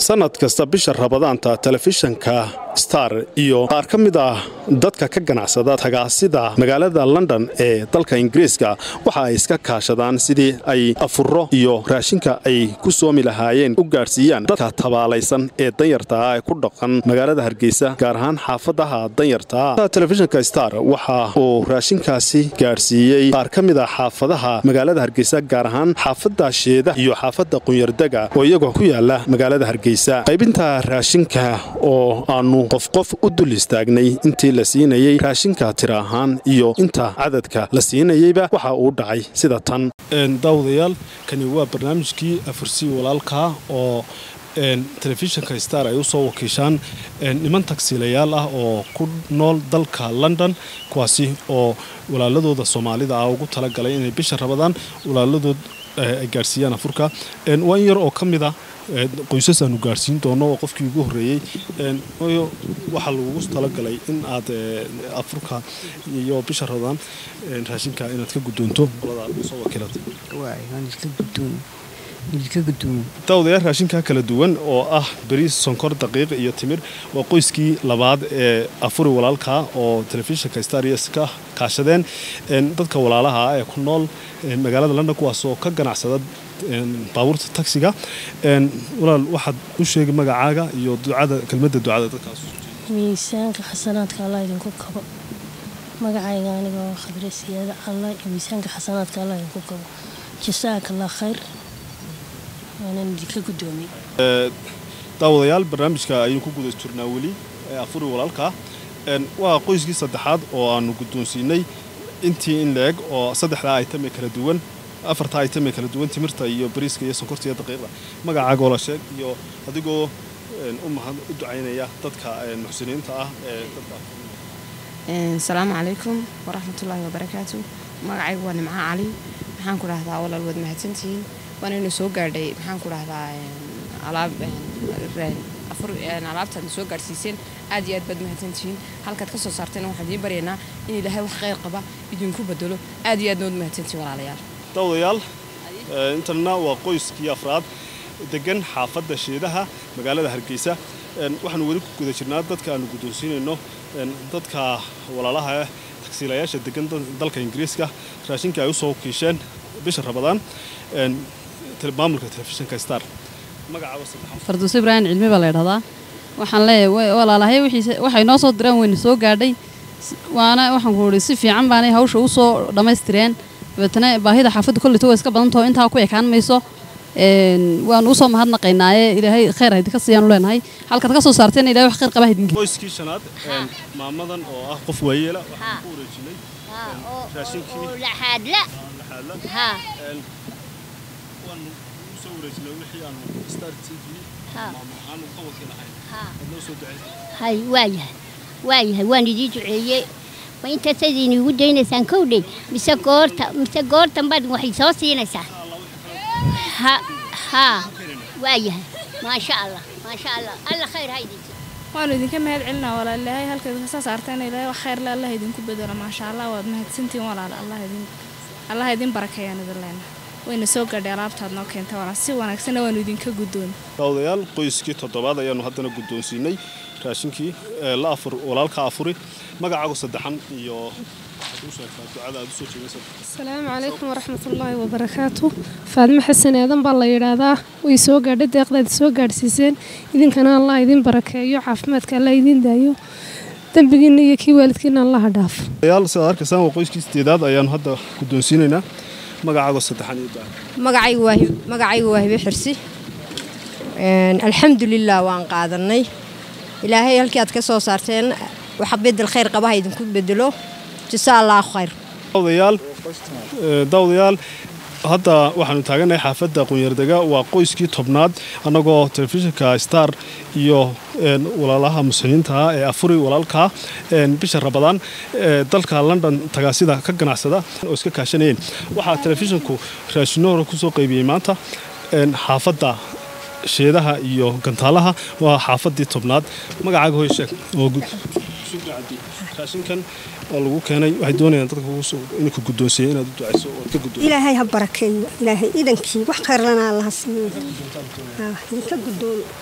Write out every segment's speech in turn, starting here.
sanad kasta bisha rabadaanta telefishanka star iyo qaar ka mid ah dadka ka ganacsada tagaasida magaalada london ee dalka ingiriiska waxa ay iska kaashadaan sidii ay afuro iyo raashinka ay ku soomi lahaayeen u gaadhsiiyaan dadka tabaalaysan ee danyartaa ee ku dhaqan magaalada hargeysa gaar ahaan xaafadaha danyartaa telefishanka star waxa uu raashinkaasi gaadhsiiyey qaar ka mid ah xaafadaha magaalada hargeysa gaar ahaan xaafada sheeda iyo xaafada qunyardega oo iyagoo ku yaala magaalada hargeysa qaybinta raashinka oo aanu qof qof u dul istaagnay intii la siinayey raashinka tira ahaan iyo inta cadadka la siinayeyba waxa uu dhacay sida tan daawadayaal kani waa barnaamijkii afursii walaalkaa oo telefishinka star ay u soo wakiishaan niman tagsiilayaal ah oo ku nool dalka london kuwaasi oo walaaladooda soomaalida ah ugu talagalay inay bisha rabadaan walaaladood ay gaadhsiiyaan afurka waa in yar oo ka mid a qoysas aanu gaadhsiin doono oo qofkii ugu horreeyey waxaa lagugu talagalay in aad afurka iyo bisha rabadaan raashinka inaad ka guddoonto qolada soo wakiilata daawadayaal raashinka kala duwan oo ah bariis sonkor daqiiq iyo timir waa qoyskii labaad ee afuri walaalka oo telefishinka stars ka kaashadeen dadka walaalaha ah ee ku nool magaalada london kuwaasoo ka ganacsada baabuurta taksiga walaal waxaad u sheegay magacaaga iyo ducada kelmadda ducada dadkaas miisaanka xasanaadka allah idinku kabo magacayga anigoo khadre siyaada allah iyo miisaanka xasanaadka allah idinku kabo jasaaka allah khayr waanan idinka guddoomiyey daawadayaal barnaamijka ayaynu ku guda jirnaa weli ee afuri walaalka waa qoyskii saddexaad oo aanu guddoonsiinay intii in la-eg oo saddexdaa aytame kala duwan afartaa aytame kala duwan timirta iyo bariiska iyo sonkorta iyo daqiiqda magacaaga oo la sheeg iyo adigoo u mahad u ducaynaya dadka muxsiniinta ah ee asalaamu calaykum waraxmatullaahi wabarakaatu magacaygu waa nimco cali maxaan ku dhahdaa walaal waad mahadsantihiin waanaynu soo gaadhay maxaan ku dhahdaa alaabtaadna soo gaadhsiiseen aad iyo aad baad mahadsantihiin halkaad ka soo saartayna waxaan idiin baryaynaa in ilaahay wax khayr qaba idinku bedelo aad iyo aadna waad mahadsantihiin walaalayaal daawadayaal intanna waa qoyskii afraad degan xaafadda sheedaha magaalada hargeysa waxaanu weli ku guda jirnaa dadka aanu guddoonsiinayno dadka walaalaha eh tagsiilayaasha degan dalka ingiriiska raashinka ay u soo kiisheen bisha rabadaan maamulka telefishinka star farduus ibraahim cilmi baa la ydhahdaa waxaan leeyahay walaalahay waxay noo soo direen wayna soo gaadhay waana waxaan ku uhi si fiican baanay hawsha u soo dhammaystireen dabeetana baahida xaafadda kolleyta waa iska badantaho intaa ku ekaan mayso waanu usoo mahadnaqaynaaye ilaahay khayr haydinka siiyaanu leenahay halkaad ka soo saarteen ilahay wax khayr qaba haydinka qoyskii shanaad maamadan oo ah qof waayeela waxaan ku wareejinay raashinkii laxaadla waanu usoo wareejinay wixii aanu star t v aanu ka wakiilahay adnoo soo ducaysay hay waayahay waayahay waan idii duceeyey ma intaasaad iniigu daynaysaan kowdhay mise goorta mise goortan baad waxay soo siinaysaa ha haa waayahay maasha allah maasha allah alla khayr ha idin waanu idinka mahad celinaa walaal ilaahay halka idinka soo saarteen ilaahay wax khayrle allah idinku bedelo maasha allah waad mahadsantihiin walaal allah idin allah idin barakeeyaan idin leena wayna soo gaadhay alaabtaad noo keentay walaal si wanaagsanna waanu idinka guddoon daawadayaal qoyskii toddobaad ayaanu haddana guddoonsiinay raashinkii la afur walaalka afuri magacaagu saddexan iyo asalaamu calaykum waraxmatullaahi wabarakaatu faadmo xasan aadan baa la yidhaahdaa way soo gaadhay deeqdaad soo gaadhsiiseen idinkana allah idin barakeeyo caafimaadka allah idin daayo dembigiinna iyo kii waalidkiina allaha dhaafo yaal sidaad arkaysaan waa qoyskii sideedaad ayaanu hadda guddoonsiinaynaa magacaago saddexan iyo magacaygu waa hibe xirsi alxamdulilah waan qaadanay ilaahay halkii aad ka soo saarteen waxa bedel khayr qabaha idinku bedelo jasa allah khayr daawadayaal hadda waxaanu taaganahay xaafadda qunyardega waa qoyskii tobnaad annagoo telefishinka star iyo walaalaha muslimiinta ah ee afuri walaalkaa bisha rabadaan dalka london tagaasida ka ganacsada oo iska kaashanayeen waxaa telefishinku raashino hore kusoo qaybiyey maanta xaafadda sheedaha iyo gantaalaha waa xaafadii tobnaad magacaaga hoy sheeg oo raashinkan oo lagu keenay waxay doonayaan dadka inka guddoonsiiya inaad u ducayso ood ka guddoon ilaahay ha barakeeyo ilaahay idankii wax khayrlana allaha siiyo idinka guddoon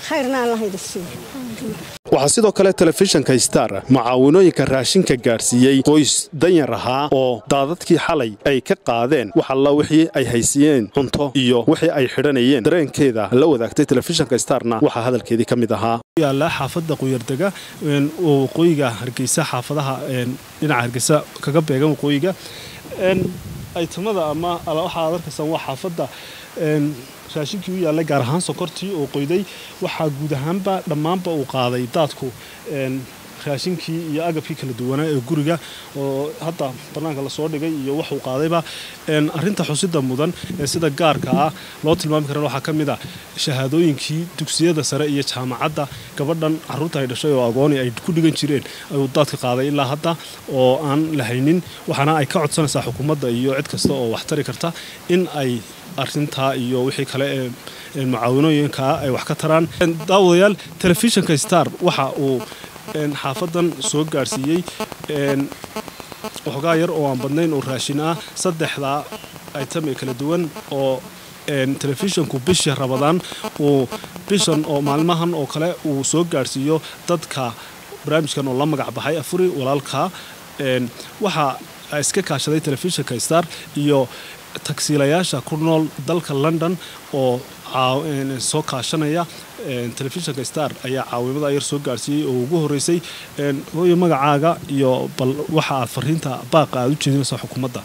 khayrna allah idin siiyo waxaa sidoo kale telefishinka star mucaawinooyinka raashinka gaadhsiiyey qoys danyar ahaa oo daadadkii xalay ay ka qaadeen wax alla wixii ay haysiyeen cunto iyo wixii ay xidhanayeen dareenkeeda la wadaagtay telefishinka starna waxaa hadalkeedii ka mid ahaa yaala xaafadda quyardega oo waqooyiga hargeysa xaafadaha dhinaca hargeysa kaga beegan waqooyiga aytamada ama waxaad arkaysaan waa xaafadda raashinkii u yaallay gaar ahaan sokortii oo qoyday waxaa guud ahaanba dhammaanba uu qaaday daadku raashinkii iyo agabkii kala duwanaa ee guriga oo hadda bannaanka lasoo dhigay iyo waxuu qaadayba arinta xusida mudan ee sida gaarka ah loo tilmaami karan waxaa ka mid a shahaadooyinkii dugsiyada sare iyo jaamacadda gabadhan caruurta ay dhashay oo agooni ay ku dhigan jireen ayuu daadka qaaday ilaa hadda oo aan lahaynin waxaana ay ka codsanaysaa xukuumadda iyo cid kasta oo wax tari karta in ay arintaa iyo wixii kale ee mucaawinooyinkaa ay wax ka taraan daawadayaal telefishinka star waxa uu xaafadan soo gaadhsiiyey waxoogaa yar oo aan badnayn oo raashin ah saddexdaa item ee kala duwan oo telefishinku bishii rabadaan uu bishan oo maalmahan oo kale uu soo gaadhsiiyo dadka barnaamijkan oo la magac baxay afuri walaalka waxaa iska kaashaday telefishinka star iyo tagsiilayaasha ku nool dalka london oo soo kaashanaya telefishinka star ayaa caawimada yar soo gaadhsiiyey oo ugu horeysay hooyo magacaaga iyo bal waxa aad fariinta baaqa aad u jeedinaysaa xukuumadda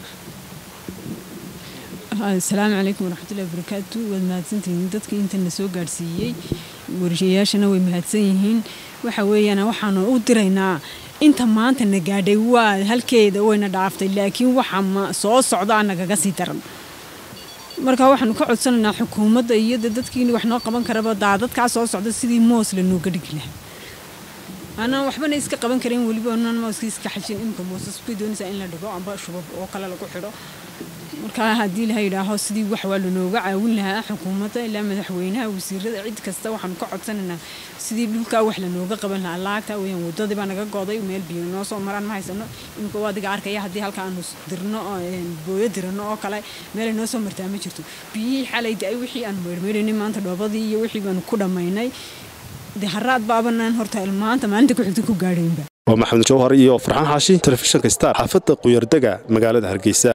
asalaamu calaykum waraxmatullahi wabarakaatu waad mahadsantihiin dadkii intana soo gaadhsiiyey warshayaashana way mahadsan yihiin waxa weeyaan waxaanu u diraynaa inta maanta na gaadhay waa halkeeda wayna dhaaftay laakiin waxa soo socda nagaga sii daran marka waxaanu ka codsanaynaa xukuumadda iyo dadkii wax noo qaban karaba daadadkaa soo socda sidii moos lanooga dhigi lahaa anaan waxbana iska qaban karin weliba anaan mooska iska xajin imka moosasbay doonaysaa in la dhigo amba shubab oo kale lagu xidho marka haddii la yidhaaho sidii wax waa lanooga caawin lahaa xukuumadda ilaa madaxweynaha wasiirada cid kasta waxaanu ka codsanaynaa sidii dhulkaa wax lanooga qaban lahaa laagta weyaan wadadii baa naga goday meel biyo noo soo maraan ma haysano imika waa adiga arkaya haddii halka aanu dirno booyo dirano oo kale meelay noo soo martaa ma jirto biyihii xalay da-ay wixii aanu meyrmeyranay maanta dhoobadii iyo wixii baanu ku dhammaynay dee haraad baabanaan horta maanta maalinta ku xigta ku gaadhaynba waa maxamed jawhar iyo farxaan xaashi telefishinka star xaafadda quyardega magaalada hargeysa